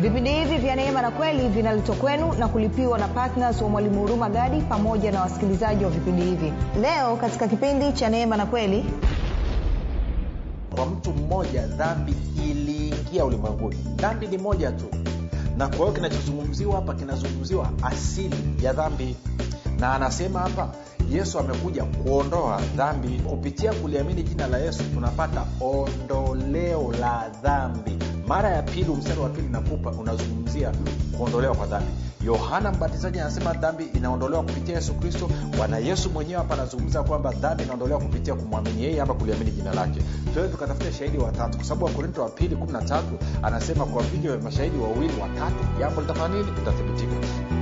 vipindi hivi vya neema na kweli vinaletwa kwenu na kulipiwa na ptns wa mwalimu huruma gadi pamoja na wasikilizaji wa vipindi hivi leo katika kipindi cha neema na kweli kwa mtu mmoja dhambi iliingia ulimwenguni dhambi ni moja tu na kwa hiyo kinachozungumziwa hapa kinazungumziwa asili ya dhambi na anasema hapa yesu amekuja kuondoa dhambi kupitia kuliamini jina la yesu tunapata ondoleo la dhambi mara ya pili mstari wa pili nakupa unazungumzia kuondolewa kwa dhambi yohana mbatizaji anasema dhambi inaondolewa kupitia yesu kristo bwana yesu mwenyewe hapa anazungumza kwamba dhambi inaondolewa kupitia kumwamini yeye ama kuliamini jina lake tuwe tukatafuta shahidi watatu kwa sababu wakorinto wa pili 13 anasema kwa vivyo vya mashahidi wawili watatu jambo litafanya nini litathibitika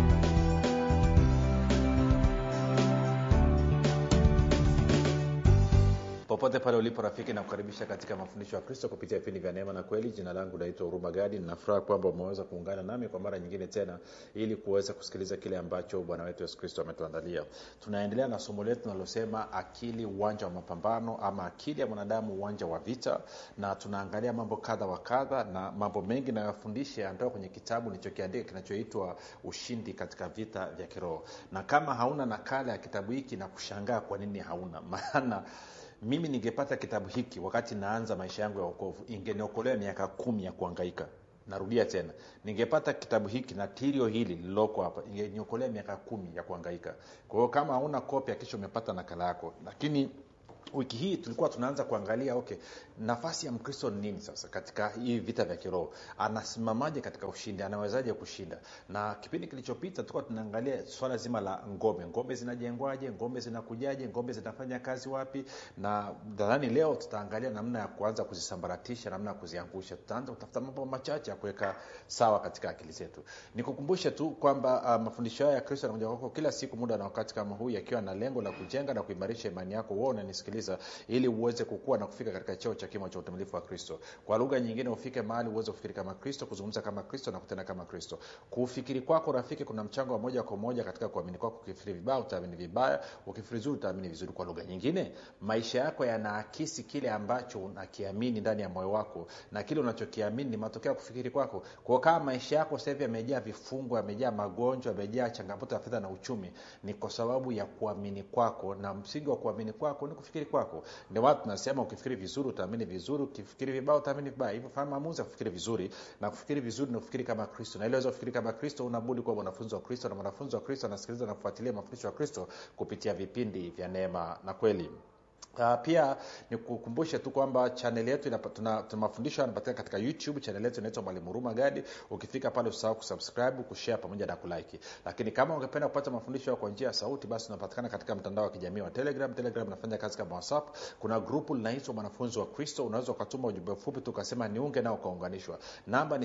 popote pale ulipo rafiki na kukaribisha katika mafundisho ya kristo kupitia vipindi vya neema na kweli jina langu naitwa huruma gadi ninafuraha kwamba umeweza kuungana nami kwa mara nyingine tena ili kuweza kusikiliza kile ambacho bwana wetu yesu kristo ametuandalia tunaendelea na somo letu linalosema akili uwanja wa mapambano ama akili ya mwanadamu uwanja wa vita na tunaangalia mambo kadha wa kadha na mambo mengi nayofundisha yanatoka kwenye kitabu nilichokiandika kinachoitwa ushindi katika vita vya kiroho na kama hauna nakala ya kitabu hiki na kushangaa kwa nini hauna maana mimi ningepata kitabu hiki wakati naanza maisha yangu ya wokovu ingeniokolea miaka kumi ya kuangaika narudia tena ningepata kitabu hiki na tirio hili lililoko hapa ingeniokolea miaka kumi ya kuangaika kwa hiyo kama hauna kopya kisha umepata nakala yako lakini wiki hii tulikuwa tunaanza kuangalia okay nafasi ya mkristo ni nini sasa katika hii vita vya kiroho anasimamaje katika ushindi anawezaje kushinda na kipindi kilichopita tulikuwa tunaangalia swala zima la ngome ngome zinajengwaje ngome zinakujaje ngome zinafanya kazi wapi na nadhani leo tutaangalia namna ya kuanza kuzisambaratisha namna ya kuziangusha tutaanza kutafuta mambo machache ya kuweka sawa katika akili zetu nikukumbushe tu kwamba uh, mafundisho haya ya kristo yanakuja kwako kila siku muda na wakati kama huu yakiwa na lengo la kujenga na kuimarisha imani yako huo unanisikiliza ili uweze kukua na kufika katika cheo cha kimo cha utimilifu wa kristo kwa lugha nyingine ufike mahali uweze kufikiri kama kristo kuzungumza kama kristo na kutenda kama kristo kufikiri kwako rafiki kuna mchango wa moja kwa moja katika kuamini kwako ukifikiri vibaya utaamini vibaya ukifikiri vizuri utaamini vizuri kwa lugha nyingine maisha yako yanaakisi kile ambacho unakiamini ndani ya moyo wako na kile unachokiamini ni matokeo ya kufikiri kwako kwao kama maisha yako sasa hivi yamejaa vifungo yamejaa magonjwa yamejaa changamoto ya fedha na uchumi ni kwa sababu ya kuamini kwako na msingi wa kuamini kwako ni kufikiri kwako ndio watu tunasema ukifikiri vizuri utaamini vizuri ukifikiri vibaya utaamini vibaya hivyo fanya maamuzi ya kufikiri vizuri na kufikiri vizuri ni kufikiri kama kristo na ili weza kufikiri kama kristo unabudi kuwa mwanafunzi wa kristo na mwanafunzi wa kristo anasikiliza na kufuatilia mafundisho ya kristo kupitia vipindi vya neema na kweli Uh, pia nikukumbushe tu kwamba chaneli yetu inapa, tuna, tuna mafundisho yanapatikana katika youtube chaneli yetu inaitwa mwalimu huruma gadi ukifika pale usahau kusubscribe kushare pamoja na kulike lakini kama ungependa kupata mafundisho kwa njia ya sauti basi unapatikana katika mtandao wa kijamii wa telegram telegram inafanya kazi kama whatsapp kuna grupu linaitwa mwanafunzi wa kristo unaweza ukatuma ujumbe mfupi tu ukasema niunge nao ukaunganishwa namba ni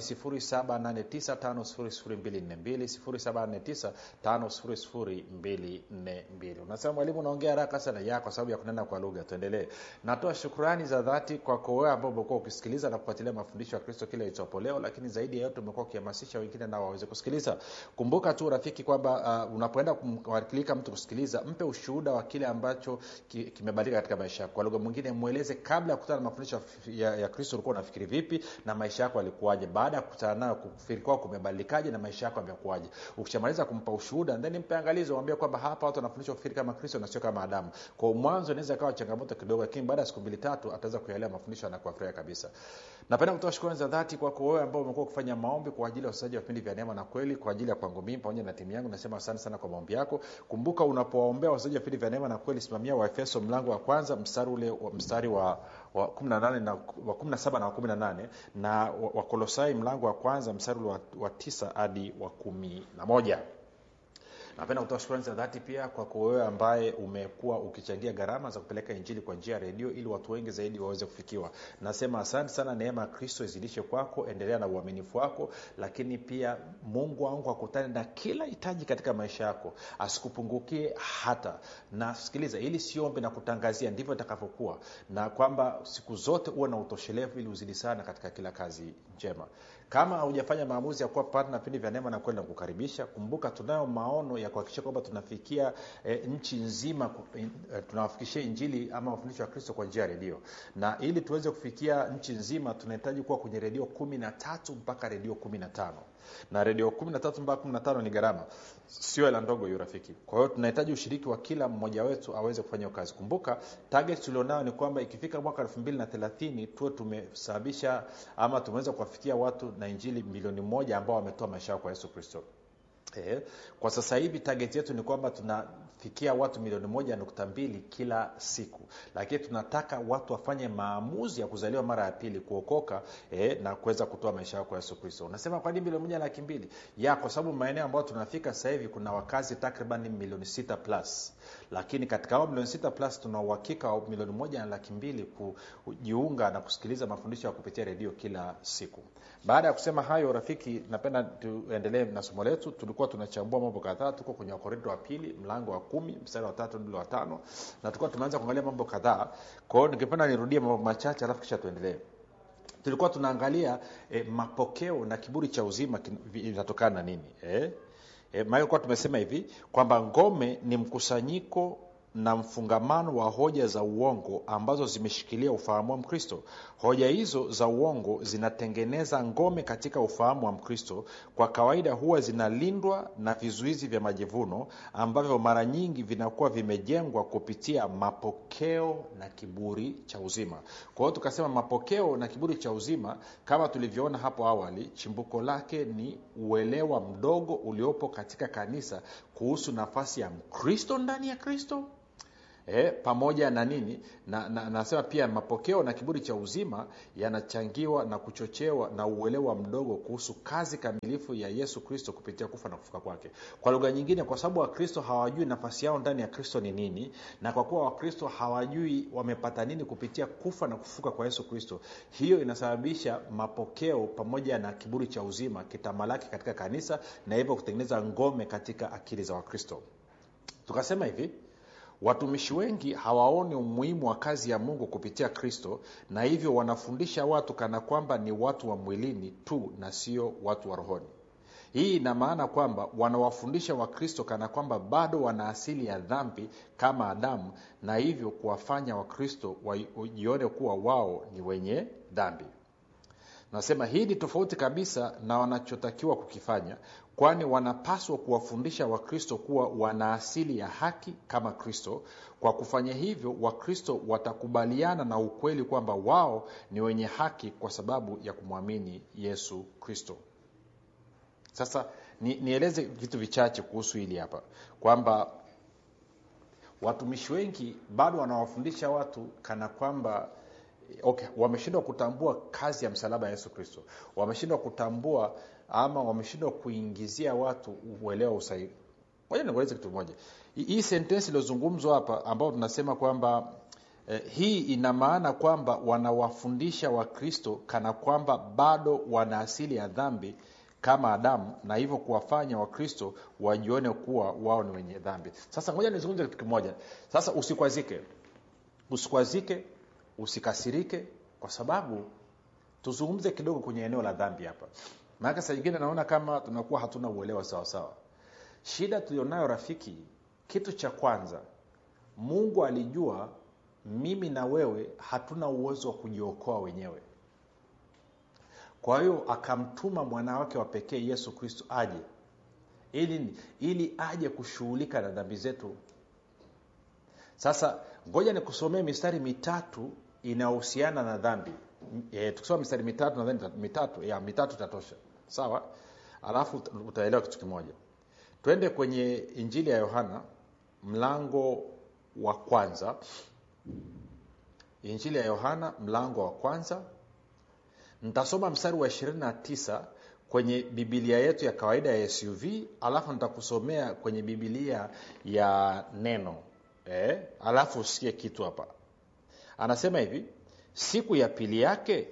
7895242 7895242 unasema mwalimu unaongea haraka sana ya kwa sababu ya kunena kwa lugha tuendelee natoa shukrani za dhati kwako wewe ambao umekuwa ukisikiliza na kufuatilia mafundisho ya kristo kile itwapo leo lakini zaidi ya yote umekuwa ukihamasisha wengine nao waweze kusikiliza kumbuka tu rafiki kwamba uh, unapoenda kumwakilika mtu kusikiliza mpe ushuhuda wa kile ambacho ki, kimebadilika katika maisha yako kwa lugha mwingine mweleze kabla ya kukutana na mafundisho ya, ya kristo ulikuwa unafikiri vipi na maisha yako yalikuwaje baada ya kukutana nayo kufikiri kwako kumebadilikaje na maisha yako yamekuwaje ukishamaliza kumpa ushuhuda then mpe angalizo wambia kwamba hapa watu wanafundishwa kufikiri kama kristo na sio kama adamu kwa mwanzo inaweza ikawa changamoto kidogo lakini baada ya siku mbili tatu ataweza kuelewa mafundisho na kuafurahia kabisa napenda kutoa shukrani za dhati kwako wewe ambao umekuwa ukifanya maombi kwa ajili ya wasaji wa vipindi vya neema na kweli kwa ajili ya kwangu mimi pamoja na timu yangu nasema asante sana kwa maombi yako kumbuka unapowaombea wasaji wa vipindi vya neema na kweli simamia waefeso mlango wa kwanza mstari ule wa mstari wa wa 18 na wa 17 na wa 18 na wakolosai wa mlango wa kwanza mstari ule wa, wa 9 hadi wa kumi na moja napenda kutoa shukrani za dhati pia kwako wewe ambaye umekuwa ukichangia gharama za kupeleka injili kwa njia ya redio ili watu wengi zaidi waweze kufikiwa nasema asante sana neema ya kristo izidishe kwako endelea na uaminifu wako lakini pia mungu wangu akutane na kila hitaji katika maisha yako asikupungukie hata na sikiliza ili siombe na kutangazia ndivyo itakavyokuwa na kwamba siku zote uwe na utoshelevu ili uzidi sana katika kila kazi njema kama haujafanya maamuzi ya kuwa partner vipindi vya neema na kweli na kukaribisha kumbuka tunayo maono ya kuhakikisha kwamba tunafikia e, nchi nzima e, tunawafikishia injili ama mafundisho ya kristo kwa njia ya redio na ili tuweze kufikia nchi nzima tunahitaji kuwa kwenye redio kumi na tatu mpaka redio kumi na tano na redio kumi na tatu mpaka kumi na tano ni gharama sio hela ndogo hiyo rafiki kwa hiyo tunahitaji ushiriki wa kila mmoja wetu aweze kufanya hiyo kazi kumbuka target tulionayo ni kwamba ikifika mwaka elfu mbili na thelathini tuwe tumesababisha ama tumeweza kuwafikia watu na injili milioni moja ambao wametoa maisha yao kwa yesu kristo Eh, kwa sasa hivi target yetu ni kwamba tunafikia watu milioni moja nukta mbili kila siku lakini tunataka watu wafanye maamuzi ya kuzaliwa mara ya pili kuokoka eh, na kuweza kutoa maisha yao kwa yesu kristo unasema kwa nini milioni moja laki mbili ya kwa sababu maeneo ambayo tunafika sasa hivi kuna wakazi takriban milioni sita plus lakini katika hao milioni sita plus tuna uhakika wa milioni moja na laki mbili kujiunga na kusikiliza mafundisho ya kupitia redio kila siku baada ya kusema hayo rafiki napenda tuendelee na somo letu tulikuwa tunachambua mambo kadhaa tuko kwenye wakorinto wa pili mlango wa kumi mstari wa tatu ndilo wa tano na tulikuwa tumeanza kuangalia mambo kadhaa kwa hiyo ningependa nirudie mambo machache alafu kisha tuendelee tulikuwa tunaangalia eh, mapokeo na kiburi cha uzima inatokana na nini eh? E, maana kuwa tumesema hivi kwamba ngome ni mkusanyiko na mfungamano wa hoja za uongo ambazo zimeshikilia ufahamu wa mkristo hoja hizo za uongo zinatengeneza ngome katika ufahamu wa mkristo kwa kawaida huwa zinalindwa na vizuizi vya majivuno ambavyo mara nyingi vinakuwa vimejengwa kupitia mapokeo na kiburi cha uzima kwa hiyo tukasema mapokeo na kiburi cha uzima kama tulivyoona hapo awali chimbuko lake ni uelewa mdogo uliopo katika kanisa kuhusu nafasi ya mkristo ndani ya kristo E, pamoja na nini na, na, nasema pia mapokeo na kiburi cha uzima yanachangiwa na kuchochewa na uelewa mdogo kuhusu kazi kamilifu ya yesu kristo kupitia kufa na kufuka kwake kwa lugha nyingine kwa sababu wakristo hawajui nafasi yao ndani ya kristo ni nini na kwa kuwa wakristo hawajui wamepata nini kupitia kufa na kufuka kwa yesu kristo hiyo inasababisha mapokeo pamoja na kiburi cha uzima kitamalaki katika kanisa na hivyo kutengeneza ngome katika akili za wakristo tukasema hivi watumishi wengi hawaoni umuhimu wa kazi ya mungu kupitia kristo na hivyo wanafundisha watu kana kwamba ni watu wa mwilini tu na sio watu wa rohoni hii ina maana kwamba wanawafundisha wakristo kana kwamba bado wana asili ya dhambi kama adamu na hivyo kuwafanya wakristo wajione kuwa wao ni wenye dhambi nasema hii ni tofauti kabisa na wanachotakiwa kukifanya kwani wanapaswa kuwafundisha wakristo kuwa wana asili ya haki kama kristo kwa kufanya hivyo wakristo watakubaliana na ukweli kwamba wao ni wenye haki kwa sababu ya kumwamini yesu kristo sasa ni, nieleze vitu vichache kuhusu hili hapa kwamba watumishi wengi bado wanawafundisha watu kana kwamba okay wameshindwa kutambua kazi ya msalaba ya yesu kristo wameshindwa kutambua ama wameshindwa kuingizia watu uelewa usahihi moja nikueleze kitu moja hii sentensi iliyozungumzwa hapa ambayo tunasema kwamba eh, hii ina maana kwamba wanawafundisha wakristo kana kwamba bado wana asili ya dhambi kama adamu na hivyo kuwafanya wakristo wajione kuwa wao ni wenye dhambi sasa ngoja nizungumze kitu kimoja sasa usikwazike usikwazike usikasirike kwa sababu tuzungumze kidogo kwenye eneo la dhambi hapa maanake saa nyingine naona kama tunakuwa hatuna uelewa sawasawa shida tulionayo rafiki kitu cha kwanza mungu alijua mimi na wewe hatuna uwezo wa kujiokoa wenyewe kwa hiyo akamtuma mwana wake wa pekee yesu kristo aje ili ili aje kushughulika na dhambi zetu sasa ngoja nikusomee mistari mitatu inayohusiana na dhambi e, tukisoma mistari mitatu nadhani mitatu ya mitatu itatosha sawa alafu utaelewa kitu kimoja twende kwenye injili ya yohana mlango wa kwanza injili ya yohana mlango wa kwanza nitasoma mstari wa 29 kwenye bibilia yetu ya kawaida ya suv alafu nitakusomea kwenye bibilia ya neno eh, alafu usikie kitu hapa anasema hivi siku ya pili yake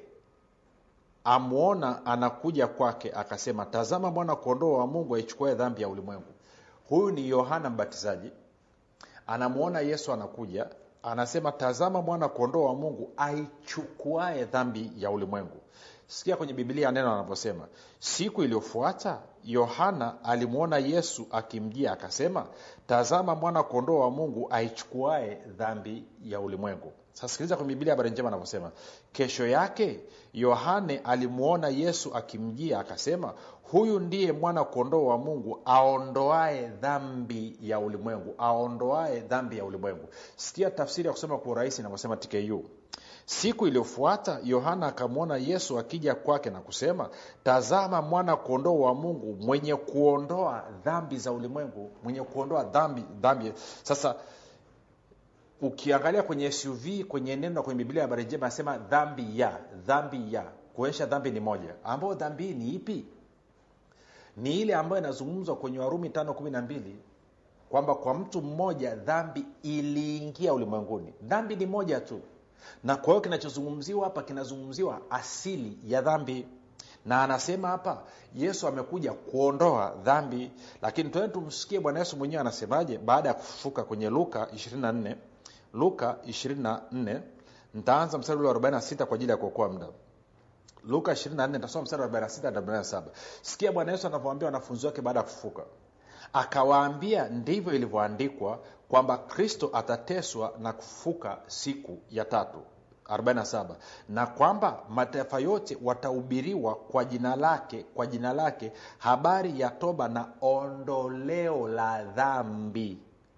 amwona anakuja kwake akasema tazama mwana kondoo wa mungu aichukuae dhambi ya ulimwengu huyu ni yohana mbatizaji anamwona yesu anakuja anasema tazama mwana kondoo wa mungu aichukuae dhambi ya ulimwengu sikia kwenye biblia neno anavyosema siku iliyofuata yohana alimwona yesu akimjia akasema tazama mwana kondoo wa mungu aichukuae dhambi ya ulimwengu sasa sikiliza kwenye biblia habari njema anavyosema kesho yake yohane alimwona yesu akimjia akasema huyu ndiye mwana kondoo wa mungu aondoae dhambi ya ulimwengu aondoae dhambi ya ulimwengu sikia tafsiri ya kusema kwa urahisi inavyosema tku siku iliyofuata yohana akamwona yesu akija kwake na kusema tazama mwana kondoo wa mungu mwenye kuondoa dhambi za ulimwengu mwenye kuondoa dhambi dhambi sasa ukiangalia kwenye suv kwenye neno na kwenye biblia habari njema anasema dhambi ya dhambi ya kuonyesha dhambi ni moja ambayo dhambi hii ni ipi ni ile ambayo inazungumzwa kwenye warumi tano kumi na mbili kwamba kwa mtu mmoja dhambi iliingia ulimwenguni dhambi ni moja tu na kwa hiyo kinachozungumziwa hapa kinazungumziwa asili ya dhambi na anasema hapa yesu amekuja kuondoa dhambi lakini tuende tumsikie bwana yesu mwenyewe anasemaje baada ya kufufuka kwenye luka 24 luka 24 ntaanza mstari ule wa 46 kwa ajili ya kuokoa muda luka 24 nitasoma mstari wa 46 na 47 sikia bwana yesu anavyoambia wanafunzi wake baada ya kufufuka akawaambia ndivyo ilivyoandikwa kwamba kristo atateswa na kufufuka siku ya tatu 47 na kwamba mataifa yote watahubiriwa kwa jina lake kwa jina lake habari ya toba na ondoleo la dhambi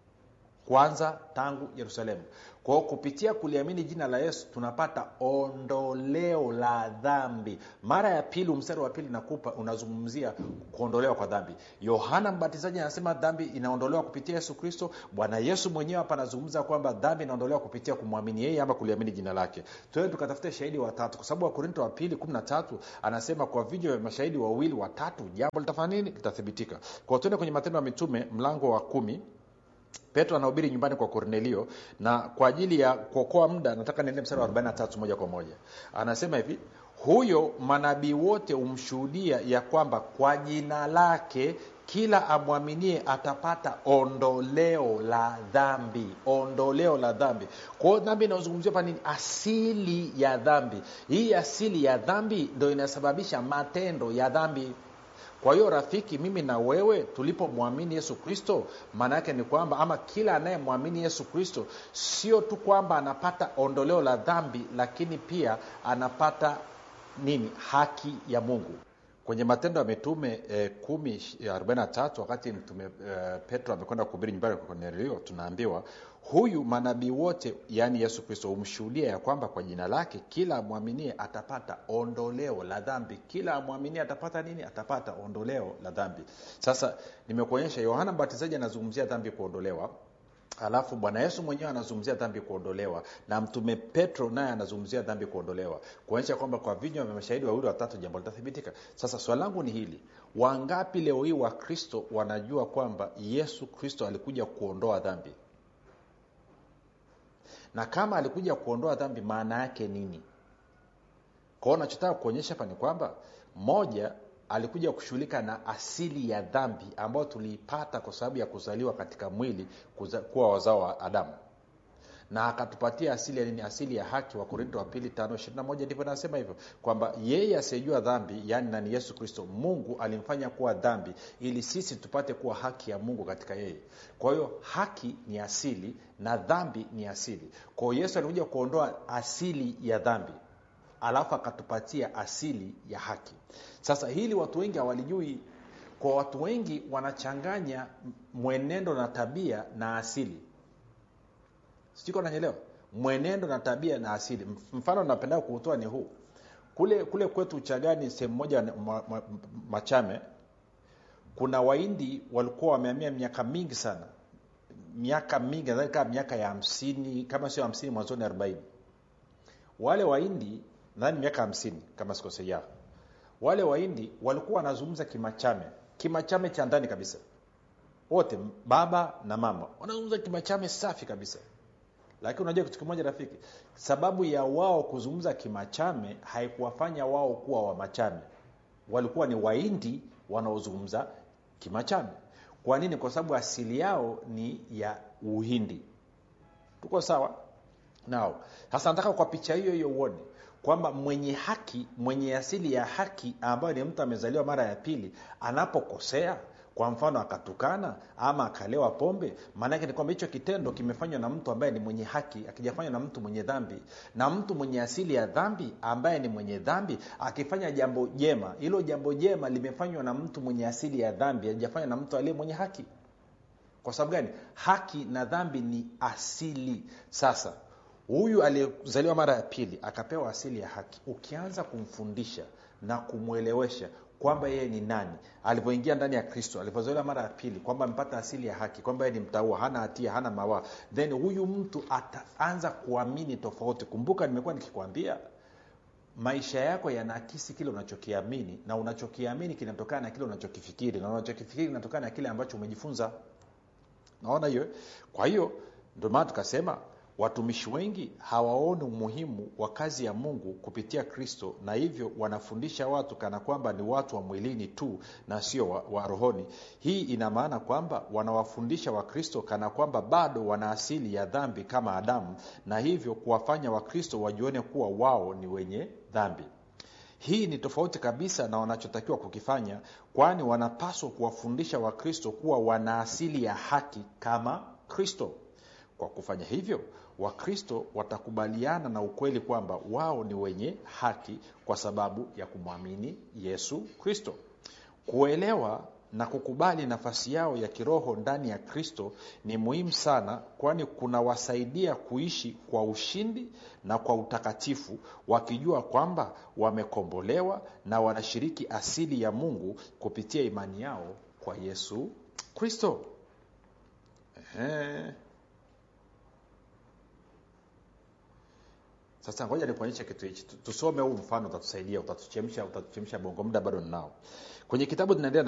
kwanza tangu yerusalemu kwao kupitia kuliamini jina la yesu tunapata ondoleo la dhambi mara ya pili mstari wa pili nakupa unazungumzia kuondolewa kwa dhambi yohana mbatizaji anasema dhambi inaondolewa kupitia yesu kristo bwana yesu mwenyewe hapa anazungumza kwamba dhambi inaondolewa kupitia kumwamini yeye ama kuliamini jina lake tuende tukatafute shahidi watatu kwa sababu wakorinto wa pili kumi na tatu anasema kwa vijwa vya mashahidi wawili watatu jambo litafanya nini litathibitika kwao tuende kwenye matendo ya mitume mlango wa kumi petro anahubiri nyumbani kwa kornelio na kwa ajili ya kuokoa muda nataka niende mstari wa 43 moja kwa moja anasema hivi huyo manabii wote humshuhudia ya kwamba kwa jina lake kila amwaminie atapata ondoleo la dhambi ondoleo la dhambi kwa hiyo dhambi inayozungumziwa hapa nini asili ya dhambi hii asili ya dhambi ndo inasababisha matendo ya dhambi kwa hiyo rafiki mimi na wewe tulipomwamini yesu kristo maana yake ni kwamba ama kila anayemwamini yesu kristo sio tu kwamba anapata ondoleo la dhambi lakini pia anapata nini haki ya mungu kwenye matendo ya mitume eh, kumi arobaini na tatu wakati mtume eh, petro amekwenda kuhubiri nyumbani kwa kornelio tunaambiwa huyu manabii wote yaani yesu kristo humshuhudia ya kwamba kwa jina lake kila amwaminie atapata ondoleo la dhambi kila amwaminie atapata nini atapata ondoleo la dhambi sasa nimekuonyesha yohana mbatizaji anazungumzia dhambi kuondolewa alafu bwana yesu mwenyewe anazungumzia dhambi kuondolewa na mtume petro naye anazungumzia dhambi kuondolewa kuonyesha kwamba kwa vinywa vya mashahidi wawili watatu jambo litathibitika sasa swali langu ni hili wangapi leo hii wakristo wanajua kwamba yesu kristo alikuja kuondoa dhambi na kama alikuja kuondoa dhambi maana yake nini kwao nachotaka kuonyesha hapa ni kwamba moja alikuja kushughulika na asili ya dhambi ambayo tuliipata kwa sababu ya kuzaliwa katika mwili kuza, kuwa wazao wa adamu na akatupatia asili ya nini asili ya haki wa korinto wa pili tano ishirina moja ndivyo nasema hivyo kwamba yeye asiyejua dhambi yaani nani yesu kristo mungu alimfanya kuwa dhambi ili sisi tupate kuwa haki ya mungu katika yeye kwa hiyo haki ni asili na dhambi ni asili kwa hiyo yesu alikuja kuondoa asili ya dhambi alafu akatupatia asili ya haki sasa hili watu wengi hawalijui kwa watu wengi wanachanganya mwenendo na tabia na asili sijui nanyelewa mwenendo na tabia na asili mfano napenda kuutoa ni huu kule kule kwetu uchagani sehemu moja ma, ma, machame kuna waindi walikuwa wameamia miaka mingi sana miaka mingi nadhani kama miaka ya hamsini kama sio hamsini mwanzoni arobaini wale waindi nadhani miaka hamsini kama sikosea wale waindi walikuwa wanazungumza kimachame kimachame cha ndani kabisa wote baba na mama wanazungumza kimachame safi kabisa lakini unajua kitu kimoja rafiki sababu ya wao kuzungumza kimachame haikuwafanya wao kuwa wamachame walikuwa ni waindi wanaozungumza kimachame kwa nini kwa sababu asili yao ni ya uhindi tuko sawa nao sasa nataka kwa picha hiyo hiyo uone kwamba mwenye haki mwenye asili ya haki ambayo ni mtu amezaliwa mara ya pili anapokosea kwa mfano akatukana ama akalewa pombe maanake ni kwamba hicho kitendo kimefanywa na mtu ambaye ni mwenye haki akijafanywa na mtu mwenye dhambi na mtu mwenye asili ya dhambi ambaye ni mwenye dhambi akifanya jambo jema hilo jambo jema limefanywa na mtu mwenye asili ya dhambi ajafanywa na mtu aliye mwenye haki kwa sababu gani haki na dhambi ni asili sasa huyu aliyezaliwa mara ya pili akapewa asili ya haki ukianza kumfundisha na kumwelewesha kwamba yeye ni nani alivyoingia ndani ya kristo alivyozaliwa mara ya pili kwamba amepata asili ya haki kwamba yeye ni mtaua hana hatia hana mawaa then huyu mtu ataanza kuamini tofauti kumbuka nimekuwa nikikwambia maisha yako yanaakisi kile unachokiamini na unachokiamini kinatokana na kile unachokifikiri na unachokifikiri kinatokana na kile ambacho umejifunza naona hiyo kwa hiyo ndio maana tukasema watumishi wengi hawaoni umuhimu wa kazi ya mungu kupitia kristo na hivyo wanafundisha watu kana kwamba ni watu wa mwilini tu na sio wa, wa rohoni hii ina maana kwamba wanawafundisha wakristo kana kwamba bado wana asili ya dhambi kama adamu na hivyo kuwafanya wakristo wajione kuwa wao ni wenye dhambi hii ni tofauti kabisa na wanachotakiwa kukifanya kwani wanapaswa kuwafundisha wakristo kuwa wana asili ya haki kama kristo kwa kufanya hivyo wakristo watakubaliana na ukweli kwamba wao ni wenye haki kwa sababu ya kumwamini yesu kristo kuelewa na kukubali nafasi yao ya kiroho ndani ya kristo ni muhimu sana kwani kunawasaidia kuishi kwa ushindi na kwa utakatifu wakijua kwamba wamekombolewa na wanashiriki asili ya mungu kupitia imani yao kwa yesu kristo Ehe. sasa ngoja nikuonyeshe kitu hichi tusome huu mfano utatusaidia utatuchemsha utatuchemsha bongo muda bado ninao kwenye kitabu tunaendelea